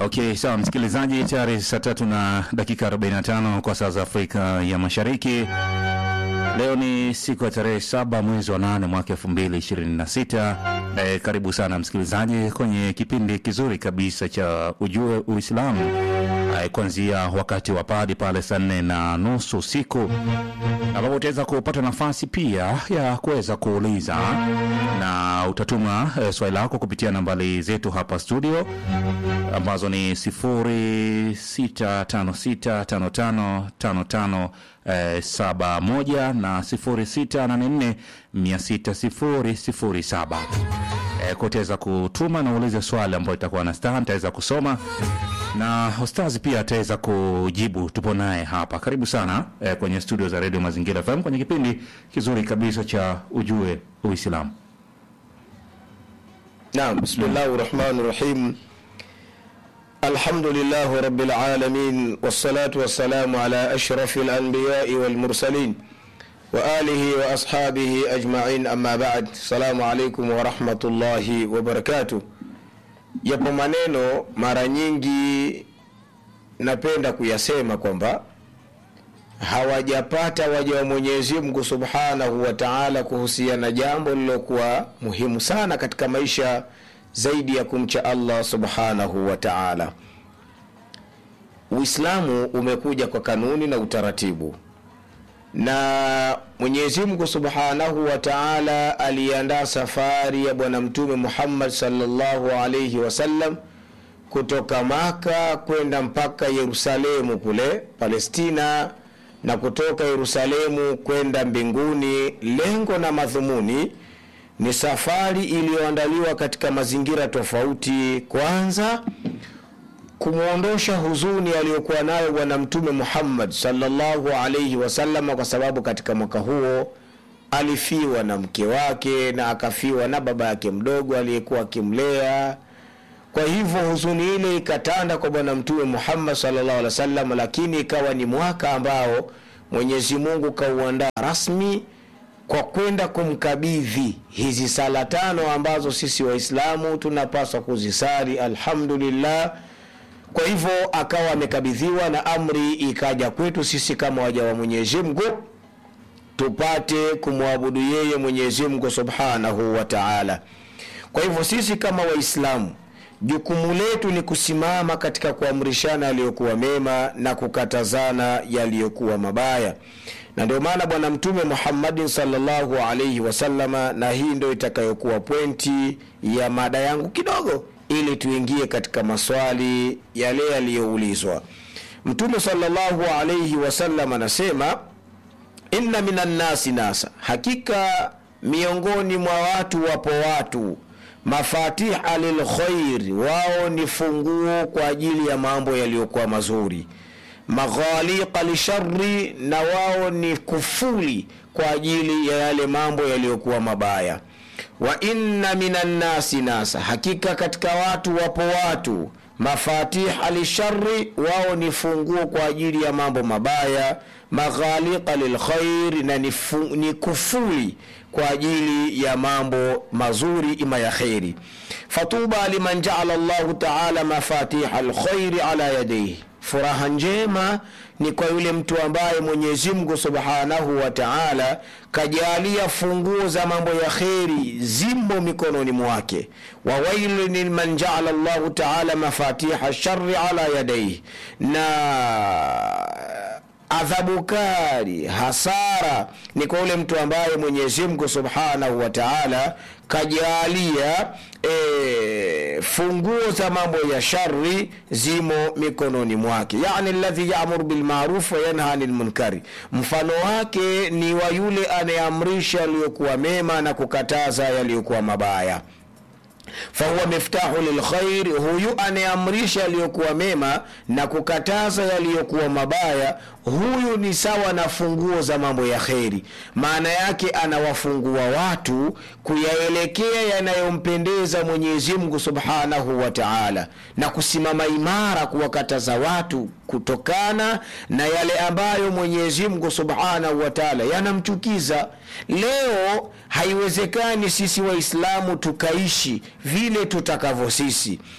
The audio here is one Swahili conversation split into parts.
Okay, sawa msikilizaji, tayari saa tatu na dakika 45 kwa saa za Afrika ya Mashariki. Leo ni siku ya tarehe saba mwezi wa nane mwaka elfu mbili ishirini na sita. E, karibu sana msikilizaji kwenye kipindi kizuri kabisa cha Ujue Uislamu e, kuanzia wakati wa padi pale saa nne na nusu usiku ambapo utaweza kupata nafasi pia ya kuweza kuuliza na utatuma e, swali lako kupitia nambari zetu hapa studio ambazo ni 0656555555 eh, 71 na 0684600007 eh, kutaweza kutuma na uulize swali ambayo itakuwa na star nitaweza kusoma na Ostazi pia ataweza kujibu. Tupo naye hapa, karibu sana eh, kwenye studio za Radio Mazingira FM kwenye kipindi kizuri kabisa cha Ujue Uislamu. نعم بسم الله الرحمن الرحيم الحمد لله رب العالمين والصلاة والسلام على أشرف الأنبياء والمرسلين وآله وأصحابه أجمعين أما بعد السلام عليكم ورحمة الله وبركاته yapo maneno mara nyingi napenda kuyasema kwamba hawajapata waja wa Mwenyezi Mungu Subhanahu wa Ta'ala kuhusiana na jambo lilokuwa muhimu sana katika maisha zaidi ya kumcha Allah Subhanahu wa Ta'ala. Uislamu umekuja kwa kanuni na utaratibu, na Mwenyezi Mungu Subhanahu wa Ta'ala aliandaa safari ya Bwana Mtume Muhammad sallallahu alayhi wasallam kutoka Maka kwenda mpaka Yerusalemu kule Palestina na kutoka Yerusalemu kwenda mbinguni. Lengo na madhumuni ni safari iliyoandaliwa katika mazingira tofauti. Kwanza, kumwondosha huzuni aliyokuwa nayo Bwana Mtume Muhammad sallallahu alaihi wasallam, kwa sababu katika mwaka huo alifiwa na mke wake na akafiwa na baba yake mdogo aliyekuwa akimlea kwa hivyo huzuni ile ikatanda kwa bwana mtume Muhammad sallallahu alaihi wasallam, lakini ikawa ni mwaka ambao Mwenyezi Mungu kauandaa rasmi kwa kwenda kumkabidhi hizi sala tano ambazo sisi Waislamu tunapaswa kuzisali alhamdulillah. Kwa hivyo akawa amekabidhiwa na amri ikaja kwetu sisi kama waja wa Mwenyezi Mungu tupate kumwabudu yeye Mwenyezi Mungu subhanahu wa ta'ala. Kwa hivyo sisi kama Waislamu jukumu letu ni kusimama katika kuamrishana yaliyokuwa mema na kukatazana yaliyokuwa mabaya, na ndio maana Bwana Mtume Muhammadin sallallahu alaihi wasallama, na hii ndio itakayokuwa pointi ya mada yangu kidogo, ili tuingie katika maswali yale yaliyoulizwa. Mtume sallallahu alaihi wasallam anasema, inna minan nasi nasa, hakika miongoni mwa watu wapo watu mafatiha lilkhairi, wao ni funguo kwa ajili ya mambo yaliyokuwa mazuri. Maghaliqa lishari, na wao ni kufuli kwa ajili ya yale mambo yaliyokuwa mabaya. Wa inna minan nasi nasa, hakika katika watu wapo watu mafatiha lishari, wao ni funguo kwa ajili ya mambo mabaya. Maghaliqa lilkhairi, na ni, fu, ni kufuli kwa ajili ya mambo mazuri ima ya kheri. Fatuba liman jaala llahu taala mafatiha lkhairi ala yadaihi, furaha njema ni kwa yule mtu ambaye Mwenyezi Mungu subhanahu wa taala kajalia funguo za mambo ya kheri zimo mikononi mwake. wa wailun liman jaala llahu taala mafatiha shari ala yadaihi, na adhabu kali, hasara ni kwa yule mtu ambaye Mwenyezi Mungu Subhanahu wa Ta'ala kajalia e, funguo za mambo ya shari zimo mikononi mwake, yani alladhi ya'muru bil ma'ruf wa yanha 'anil munkari, mfano wake ni wa yule anayeamrisha yaliyokuwa mema na kukataza yaliyokuwa mabaya fahuwa miftahu lilkhairi, huyu anayeamrisha yaliyokuwa mema na kukataza yaliyokuwa mabaya, huyu ni sawa na funguo za mambo ya kheri. Maana yake anawafungua watu kuyaelekea yanayompendeza Mwenyezi Mungu subhanahu wa taala, na kusimama imara kuwakataza watu kutokana na yale ambayo Mwenyezi Mungu subhanahu wa taala yanamchukiza. Leo haiwezekani sisi Waislamu tukaishi vile tutakavyo sisi,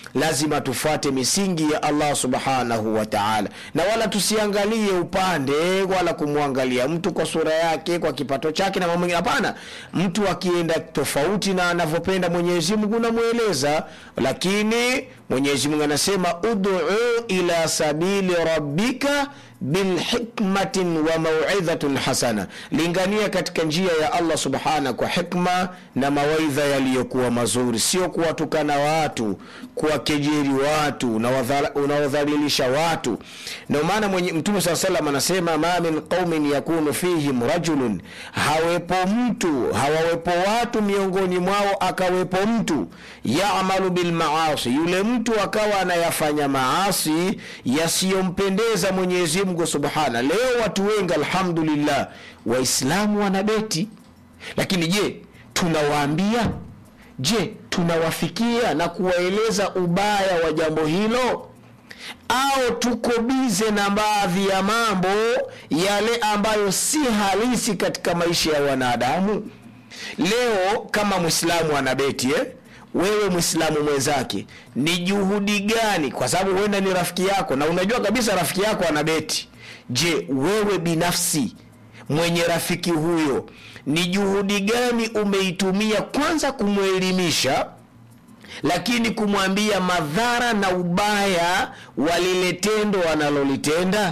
lazima tufuate misingi ya allah subhanahu wa taala na wala tusiangalie upande wala kumwangalia mtu kwa sura yake kwa kipato chake na mambo mengine hapana mtu akienda tofauti na anavyopenda mwenyezi mungu namweleza lakini mwenyezi mungu anasema uduu ila sabili rabbika bilhikmatin wa mauidhatin hasana lingania katika njia ya allah subhana kwa hikma na mawaidha yaliyokuwa mazuri sio kuwatukana watu kuwakejeri watu na wadhala- unaodhalilisha watu ndio maana mwenye mtume saa salam anasema ma min qaumin yakunu fihim rajulun hawepo mtu hawawepo watu miongoni mwao akawepo mtu yamalu bilmaasi yule mtu akawa anayafanya maasi yasiyompendeza mwenyezi mungu subhana leo watu wengi alhamdulillah waislamu wanabeti lakini je tunawaambia je tunawafikia na kuwaeleza ubaya wa jambo hilo au tuko bize na baadhi ya mambo yale ambayo si halisi katika maisha ya wanadamu leo kama mwislamu anabeti eh? wewe mwislamu mwenzake ni juhudi gani kwa sababu huenda ni rafiki yako na unajua kabisa rafiki yako anabeti je wewe binafsi mwenye rafiki huyo ni juhudi gani umeitumia kwanza kumwelimisha lakini kumwambia madhara na ubaya wa lile tendo analolitenda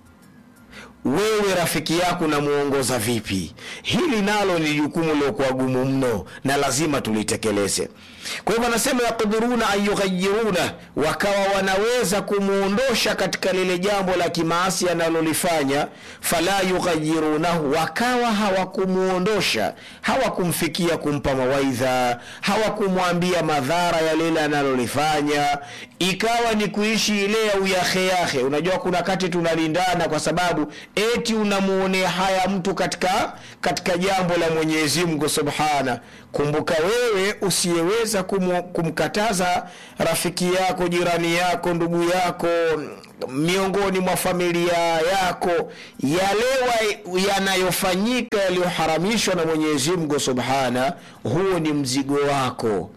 wewe rafiki yako unamuongoza vipi hili nalo ni jukumu liokuwa gumu mno na lazima tulitekeleze kwa hivyo anasema yaqdiruna an yughayiruna wakawa wanaweza kumuondosha katika lile jambo la kimaasi analolifanya fala yughayirunahu wakawa hawakumuondosha hawakumfikia kumpa mawaidha hawakumwambia madhara ya lile analolifanya ikawa ni kuishi ile ya uyaheyahe unajua kuna kati tunalindana kwa sababu eti unamuonea haya mtu katika katika jambo la mwenyezi mungu subhana kumbuka wewe usiyeweza kumu, kumkataza rafiki yako jirani yako ndugu yako miongoni mwa familia yako yale wa- yanayofanyika yaliyoharamishwa na mwenyezi mungu subhana huo ni mzigo wako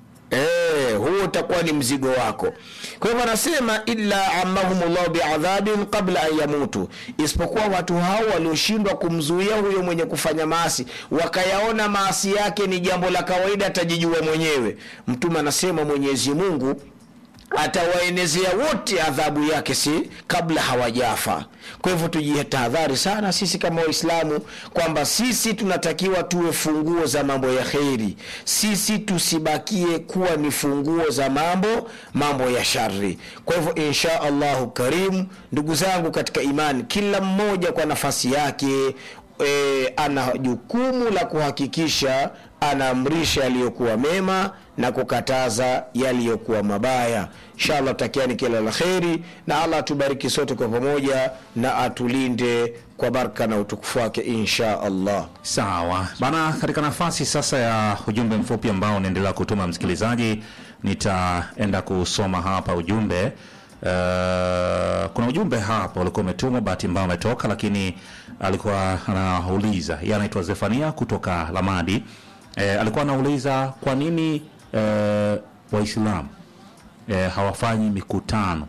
Eh, huo utakuwa ni mzigo wako kwa hivyo anasema illa amahumullahu biadhabin qabla an yamutu isipokuwa watu hao walioshindwa kumzuia huyo mwenye kufanya maasi wakayaona maasi yake ni jambo la kawaida atajijua mwenyewe mtume anasema mwenyezi mungu atawaenezea wote adhabu yake si kabla hawajafa kwa hivyo tujitahadhari sana sisi kama waislamu kwamba sisi tunatakiwa tuwe funguo za mambo ya kheri sisi tusibakie kuwa ni funguo za mambo mambo ya shari kwa hivyo insha allahu karimu ndugu zangu katika imani kila mmoja kwa nafasi yake e, ana jukumu la kuhakikisha anaamrisha yaliyokuwa mema na kukataza yaliyokuwa mabaya inshallah tutakiani kila la kheri na allah atubariki sote kwa pamoja na atulinde kwa baraka na utukufu wake insha allah sawa bana katika nafasi sasa ya ujumbe mfupi ambao unaendelea kutuma msikilizaji nitaenda kusoma hapa ujumbe uh, kuna ujumbe hapa ulikuwa umetumwa bahati mbao umetoka lakini alikuwa anauliza yeye anaitwa zefania kutoka lamadi eh, alikuwa anauliza kwa nini eh, waislamu eh, hawafanyi mikutano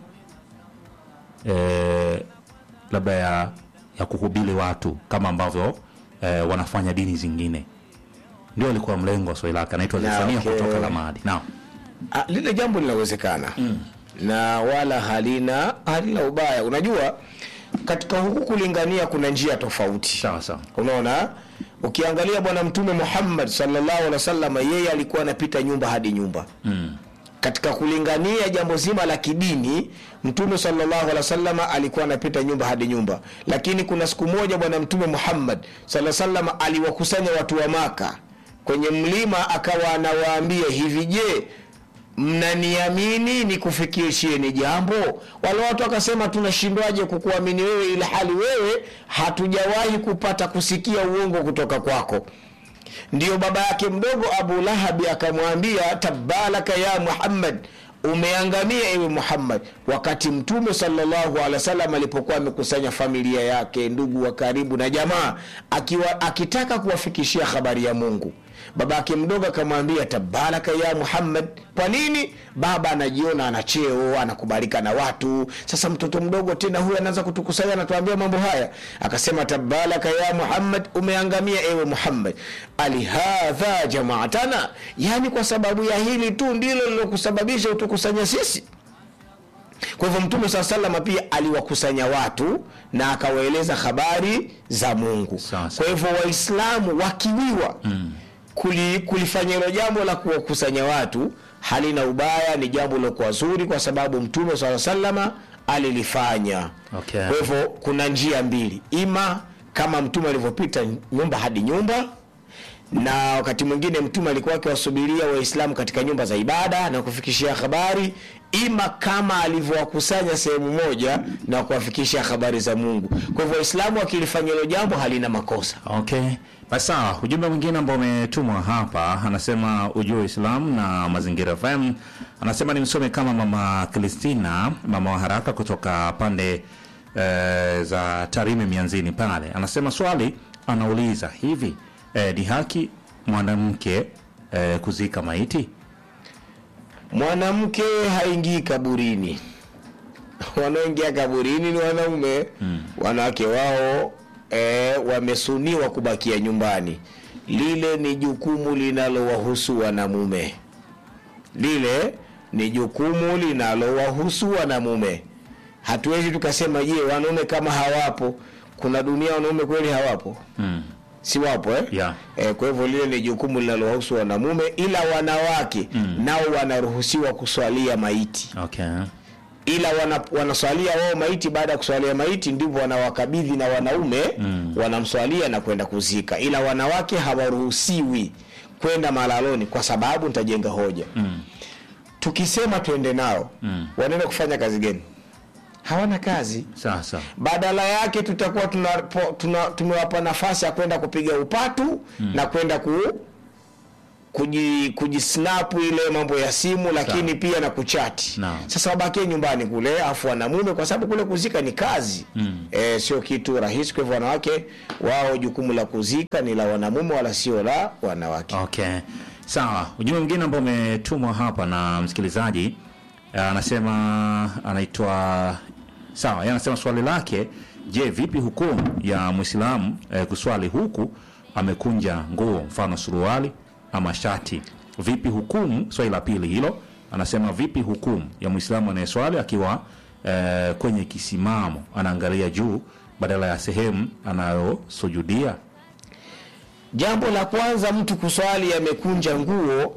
eh, labda ya, ya kuhubiri watu kama ambavyo eh, wanafanya dini zingine ndio alikuwa mlengo wa swali lake anaitwa Na, zefania okay. kutoka lamadi naam Ah, lile jambo linawezekana mm. na wala halina halina ubaya unajua katika huku kulingania kuna njia tofauti sawa sawa unaona ukiangalia bwana mtume muhammad sallallahu alaihi wasallam yeye alikuwa anapita nyumba hadi nyumba mm. katika kulingania jambo zima la kidini mtume sallallahu alaihi wasallam alikuwa anapita nyumba hadi nyumba lakini kuna siku moja bwana mtume muhammad sallallahu alaihi wasallam aliwakusanya watu wa maka kwenye mlima akawa anawaambia hivi je mnaniamini nikufikishieni jambo wale watu wakasema tunashindwaje kukuamini wewe ili hali wewe hatujawahi kupata kusikia uongo kutoka kwako ndiyo baba yake mdogo abu lahabi akamwambia tabalaka ya muhammad umeangamia ewe muhammad wakati mtume salllahu alehi wasallam alipokuwa amekusanya familia yake ndugu wa karibu na jamaa akiwa akitaka kuwafikishia habari ya mungu babake mdogo akamwambia tabaraka ya muhammad kwa nini baba anajiona ana cheo anakubalika na watu sasa mtoto mdogo tena huyu anaanza kutukusanya anatuambia mambo haya akasema tabaraka ya muhammad umeangamia ewe muhammad alihadha jamaatana yaani kwa sababu ya hili tu ndilo lilokusababisha utukusanya sisi kwa hivyo mtume saa salama pia aliwakusanya watu na akawaeleza habari za mungu Sasa. kwa hivyo waislamu wakiwiwa mm. kuli, kulifanya hilo jambo la kuwakusanya watu halina ubaya ni jambo lilokuwa zuri kwa sababu mtume saa salama alilifanya Okay. kwa hivyo kuna njia mbili ima kama mtume alivyopita nyumba hadi nyumba na wakati mwingine mtume alikuwa akiwasubiria waislamu katika nyumba za ibada na kufikishia habari ima kama alivyowakusanya sehemu moja na kuwafikishia habari za mungu kwa hivyo waislamu wakilifanya hilo jambo halina makosa Okay, basi sawa. Ujumbe mwingine ambao umetumwa hapa anasema ujue Uislamu na Mazingira FM, anasema nimsome kama mama Kristina, mama wa haraka kutoka pande e, za Tarime Mianzini pale. Anasema swali anauliza hivi, e, ni haki mwanamke e, kuzika maiti? mwanamke haingii kaburini wanaoingia kaburini ni wanaume mm. wanawake wao e, wamesuniwa kubakia nyumbani lile ni jukumu linalowahusu wanamume lile ni jukumu linalowahusu wanamume hatuwezi tukasema je wanaume kama hawapo kuna dunia wanaume kweli hawapo Mm. si wapo eh? Yeah. Eh, kwa hivyo lile ni jukumu linalowahusu wanamume ila wanawake mm. nao wanaruhusiwa kuswalia maiti Okay. ila wana, wanaswalia wao maiti baada ya kuswalia maiti ndivyo wanawakabidhi na wanaume mm. wanamswalia na kwenda kuzika ila wanawake hawaruhusiwi kwenda malaloni kwa sababu nitajenga hoja mm. tukisema twende nao mm. wanaenda kufanya kazi gani hawana kazi Sasa badala yake tutakuwa tuna, tuna, tumewapa nafasi ya kwenda kupiga upatu mm. na kwenda ku kuji kujisnapu ile mambo ya simu lakini Sawa. pia na kuchati Naam. sasa wabakie nyumbani kule afu wanamume kwa sababu kule kuzika ni kazi mm. e, sio kitu rahisi kwa hivyo wanawake wao jukumu la kuzika ni la wanamume wala sio la wanawake Okay, sawa. Ujumbe mwingine ambao umetumwa hapa na msikilizaji eh, anasema anaitwa sawa, yeye anasema swali lake, je, vipi hukumu ya Muislamu eh, kuswali huku amekunja nguo, mfano suruali ama shati? Vipi hukumu? Swali la pili hilo, anasema vipi hukumu ya Muislamu anayeswali akiwa eh, kwenye kisimamo anaangalia juu badala ya sehemu anayosujudia? jambo la kwanza mtu kuswali amekunja nguo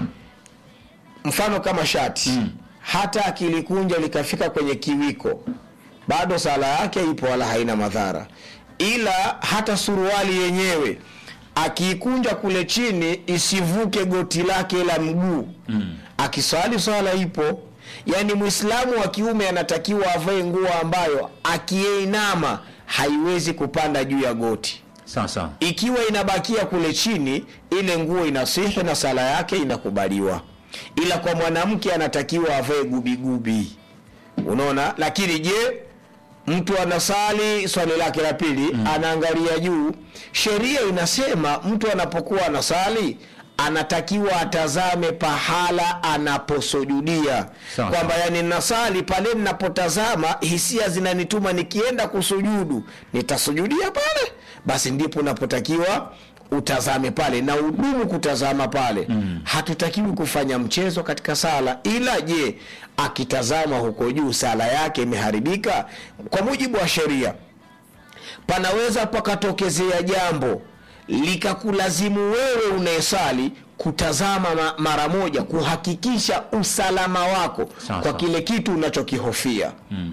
mfano kama shati mm. hata akilikunja likafika kwenye kiwiko bado sala yake ipo wala haina madhara ila hata suruali yenyewe akiikunja kule chini isivuke goti lake la mguu mm. akiswali swala ipo yaani mwislamu wa kiume anatakiwa avae nguo ambayo akiinama haiwezi kupanda juu ya goti Sasa ikiwa inabakia kule chini ile nguo inasihi na sala yake inakubaliwa ila kwa mwanamke anatakiwa avae gubigubi unaona lakini je mtu anasali swali lake la pili mm. anaangalia juu sheria inasema mtu anapokuwa anasali anatakiwa atazame pahala anaposujudia Sawa. kwamba yani nasali pale ninapotazama hisia zinanituma nikienda kusujudu nitasujudia pale basi ndipo unapotakiwa utazame pale na udumu kutazama pale mm. hatutakiwi kufanya mchezo katika sala ila je akitazama huko juu sala yake imeharibika kwa mujibu wa sheria panaweza pakatokezea jambo likakulazimu wewe unayesali kutazama ma- mara moja kuhakikisha usalama wako Sawa, kwa sawa. kile kitu unachokihofia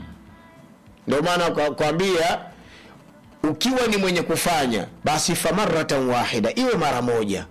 ndio maana kwa- kwambia ukiwa ni mwenye kufanya basi famaratan wahida iwe mara moja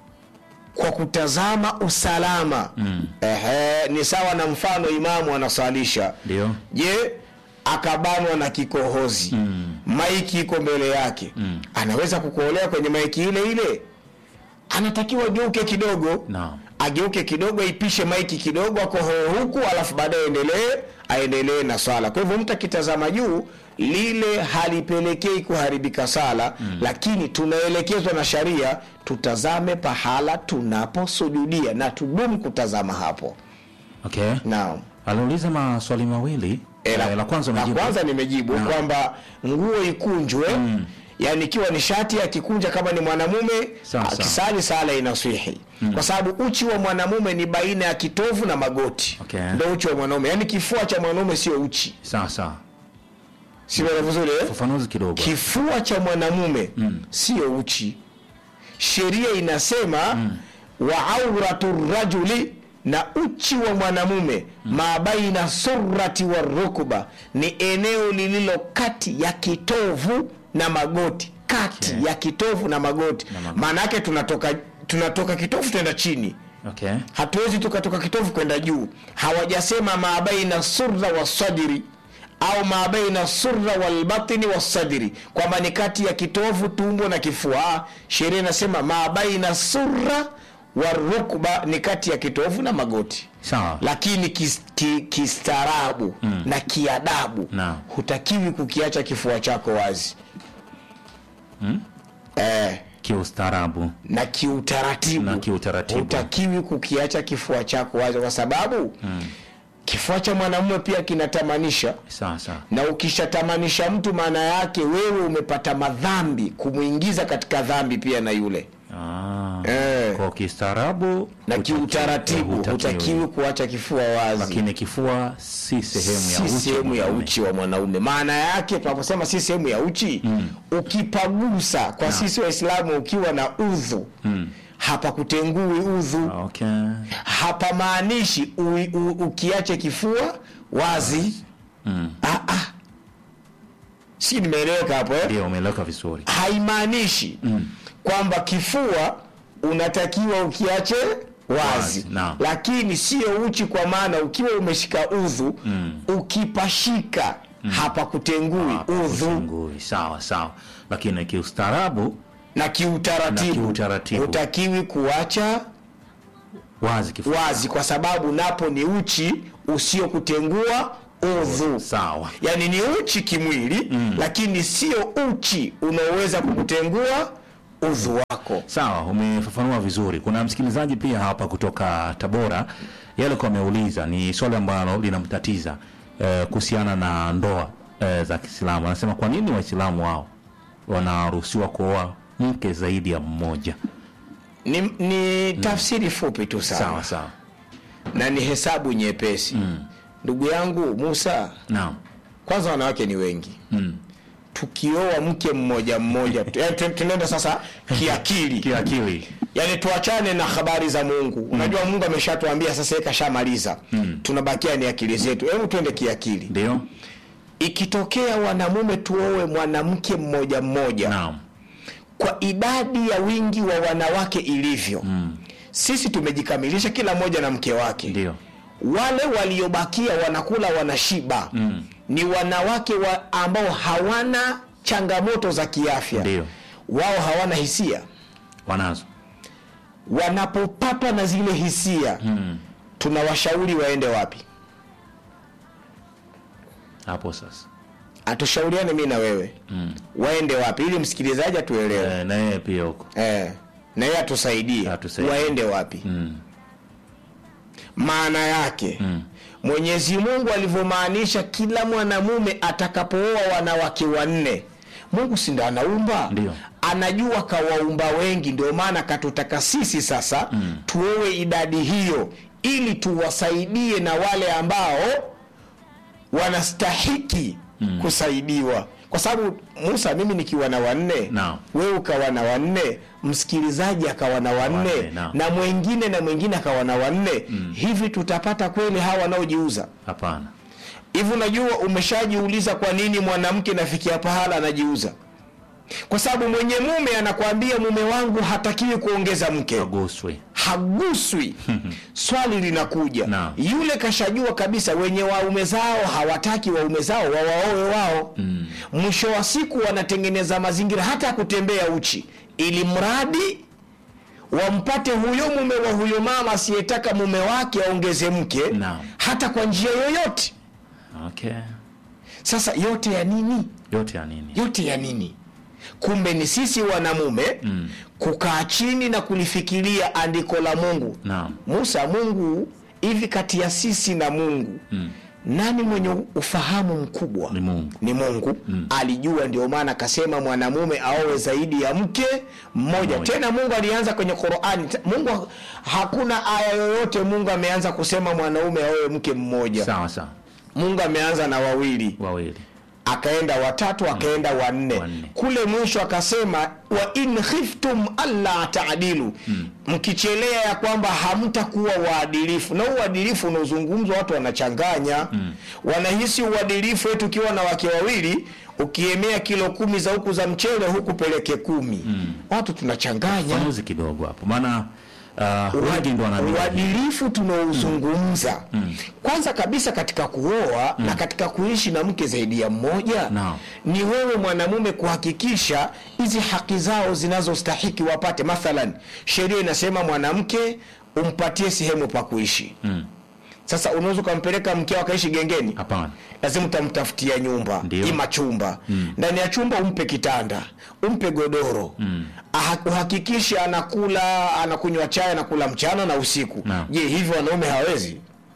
kwa kutazama usalama mm. Ehe, ni sawa na mfano imamu anasalisha Ndio. je akabanwa na kikohozi mm. maiki iko mbele yake mm. anaweza kukuolea kwenye maiki ile ile anatakiwa geuke kidogo Naam. ageuke kidogo aipishe maiki kidogo akohoe huku alafu baadaye aendelee aendelee na swala kwa hivyo mtu akitazama juu lile halipelekei kuharibika sala mm. lakini tunaelekezwa na sharia tutazame pahala tunaposujudia na tudumu kutazama hapo okay naam aliuliza maswali mawili E, Eh, la kwanza la umejibu. kwanza nimejibu Naam. kwamba nguo ikunjwe mm. yani ikiwa ni shati akikunja kama ni mwanamume Sawa, sawa. akisali sala inaswihi mm. kwa sababu uchi wa mwanamume ni baina ya kitovu na magoti Okay. ndo uchi wa mwanaume yani kifua cha mwanaume sio uchi sawa sawa simeona vizuri eh? ufafanuzi kidogo kifua cha mwanamume mm. sio uchi sheria inasema mm. wa auratu rajuli na uchi wa mwanamume mm. ma baina surati wa rukba ni eneo lililo kati ya kitovu na magoti kati Okay. ya kitovu na magoti Na magoti. maana yake tunatoka tunatoka kitovu tuenda chini okay hatuwezi tukatoka kitovu kwenda juu hawajasema ma baina surra wa sadiri au ma baina surra walbatini wasadiri kwamba ni kati ya kitovu tumbo na kifua Ah, sheria inasema ma baina surra wa rukba ni kati ya kitovu na magoti sawa lakini kis- ki- kistaarabu mm. na kiadabu Naam. hutakiwi kukiacha kifua chako wazi mm? eh, kiustaarabu na kiutaratibu Na kiutaratibu. hutakiwi kukiacha kifua chako wazi kwa sababu mm. kifua cha mwanamume pia kinatamanisha sawa sawa na ukishatamanisha mtu maana yake wewe umepata madhambi kumwingiza katika dhambi pia na yule ah. eh, kwa kistaarabu na hutaki- kiutaratibu hutakiwi. hutakiwi kuacha kifua wazi lakini kifua si sehemu ya si uchi wa sehemu ya mwanaume. uchi wa mwanaume maana yake tunaposema si sehemu ya uchi mm. ukipagusa kwa sisi waislamu ukiwa na udhu mm. hapakutengui udhu okay hapamaanishi u- u- ukiache kifua wazi mm. ah, ah. si nimeeleweka hapo eh? ndio umeeleweka vizuri haimaanishi mm. kwamba kifua unatakiwa ukiache wazi Wazi, naam. lakini sio uchi kwa maana ukiwa umeshika udhu mm. ukipashika mm. hapakutengui udhu Usungui. sawa sawa lakini kiustaarabu na kiutaratibu Na kiutaratibu. hutakiwi kuacha wazi kifua wazi kwa sababu napo ni uchi usiokutengua udhu sawa yaani ni uchi kimwili mm. lakini sio uchi unaoweza kukutengua udhu wako sawa umefafanua vizuri kuna msikilizaji pia hapa kutoka tabora yeye alikuwa ameuliza ni swali ambalo linamtatiza eh, kuhusiana na ndoa eh, za kiislamu anasema kwa nini waislamu wao wanaruhusiwa kuoa mke zaidi ya mmoja ni, ni tafsiri fupi tu sana sawa sawa na ni hesabu nyepesi ndugu yangu musa naam kwanza wanawake ni wengi mm. tukioa mke mmoja mmoja tu- yaani tu- tunaenda sasa kiakili kiakili yaani tuachane na habari za mungu unajua mungu ameshatuambia sasa yeye kashamaliza mm. tunabakia ni akili zetu hebu tuende kiakili ndio ikitokea wanamume tuowe mwanamke mmoja mmoja naam kwa idadi ya wingi wa wanawake ilivyo mm. sisi tumejikamilisha kila mmoja na mke wake ndio wale waliobakia wanakula wanashiba mm. ni wanawake wa ambao hawana changamoto za kiafya Ndio. wao hawana hisia wanazo wanapopatwa na zile hisia mm. tunawashauri waende wapi hapo sasa atushauriane mi na wewe mm. waende wapi ili msikilizaji atuelewe eh, na yeye pia huko eh, na yeye atusaidie Atusaidie. waende wapi mm. maana yake mm. mwenyezi mungu alivyomaanisha kila mwanamume atakapooa wanawake wanne mungu si ndo anaumba Ndio. anajua kawaumba wengi ndio maana katutaka sisi sasa mm. tuowe idadi hiyo ili tuwasaidie na wale ambao wanastahiki mm. kusaidiwa kwa sababu musa mimi nikiwa na wanne Naam. wewe ukawa na wanne msikilizaji akawa na wanne Wanne, naam. na mwengine na mwengine akawa na wanne mm. hivi tutapata kweli hawa wanaojiuza hapana hivi unajua umeshajiuliza kwa nini mwanamke nafikia pahala anajiuza kwa sababu mwenye mume anakwambia mume wangu hatakiwi kuongeza mke aguswe haguswi swali linakuja Naam. yule kashajua kabisa wenye waume zao hawataki waume zao wawaowe wao mm. mwisho wa siku wanatengeneza mazingira hata ya kutembea uchi ili mradi wampate huyo mume wa huyo mama asiyetaka mume wake aongeze mke Naam. hata kwa njia yoyote okay. sasa yote ya nini yote ya nini yote ya nini kumbe ni sisi wanamume mm. kukaa chini na kulifikiria andiko la mungu naam musa mungu hivi kati ya sisi na mungu mm. nani mwenye ufahamu mkubwa ni mungu ni mungu mm. alijua ndio maana akasema mwanamume aowe zaidi ya mke mmoja Mmoja. tena mungu alianza kwenye qurani Ta- mungu hakuna aya yoyote mungu ameanza kusema mwanaume aowe mke mmoja sawa sawa mungu ameanza na wawili wawili akaenda watatu akaenda wanne Wanne. kule mwisho akasema wa in khiftum alla taadilu mkichelea ya kwamba hamtakuwa waadilifu na uadilifu unaozungumzwa watu wanachanganya wanahisi uadilifu wetu ukiwa na wake wawili ukiemea kilo kumi za huku za mchele huku peleke kumi watu tunachanganya fanuzi kidogo hapo maana uh, wengi ndo wanaamini uadilifu tunaozungumza kwanza kabisa katika kuoa na katika kuishi na mke zaidi ya mmoja Naam. ni wewe mwanamume kuhakikisha hizi haki zao zinazostahiki wapate mathalan sheria inasema mwanamke umpatie sehemu pa kuishi Mm. sasa unaweza ukampeleka mkeo akaishi gengeni hapana lazima utamtafutia nyumba Ndio. ima chumba ndani ya chumba umpe kitanda umpe godoro mm. uhakikishe anakula anakunywa chai anakula mchana na usiku Naam. je hivyo wanaume hawezi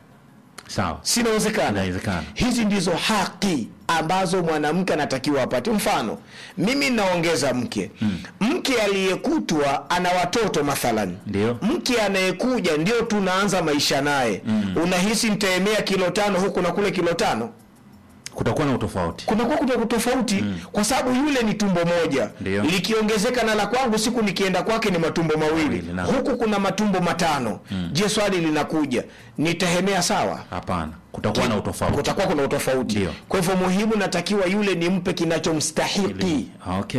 sawa sinawezekana Inawezekana. hizi ndizo haki ambazo mwanamke anatakiwa apate mfano mimi naongeza mke mm. mke aliyekutwa ana watoto mathalan Ndio. mke anayekuja ndio tunaanza maisha naye mm. unahisi nitaemea kilo tano huku na kule kilo tano kutakuwa na utofauti kunakuwa kuna tofauti mm. kwa sababu yule ni tumbo moja Ndio. likiongezeka na la kwangu siku nikienda kwake ni matumbo mawili Mawili, naam. huku kuna matumbo matano mm. je swali linakuja nitahemea sawa hapana kutakuwa na utofauti kutakuwa kuna utofauti Ndio. kwa hivyo muhimu natakiwa yule nimpe kinachomstahiki okay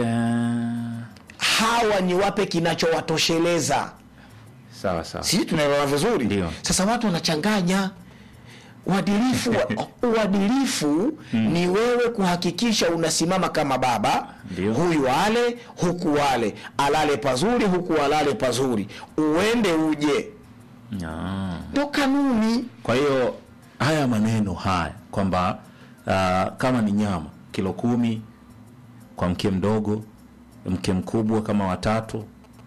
hawa ni wape kinachowatosheleza sawa sawa sisi tunaelewana vizuri Ndio. sasa watu wanachanganya uadilifu uadilifu ni wewe kuhakikisha unasimama kama baba Ndio. huyu ale huku wale alale pazuri huku alale pazuri uende uje Ah. ndo kanuni kwa hiyo haya maneno haya kwamba uh, kama ni nyama kilo kumi kwa mke mdogo mke mkubwa kama watatu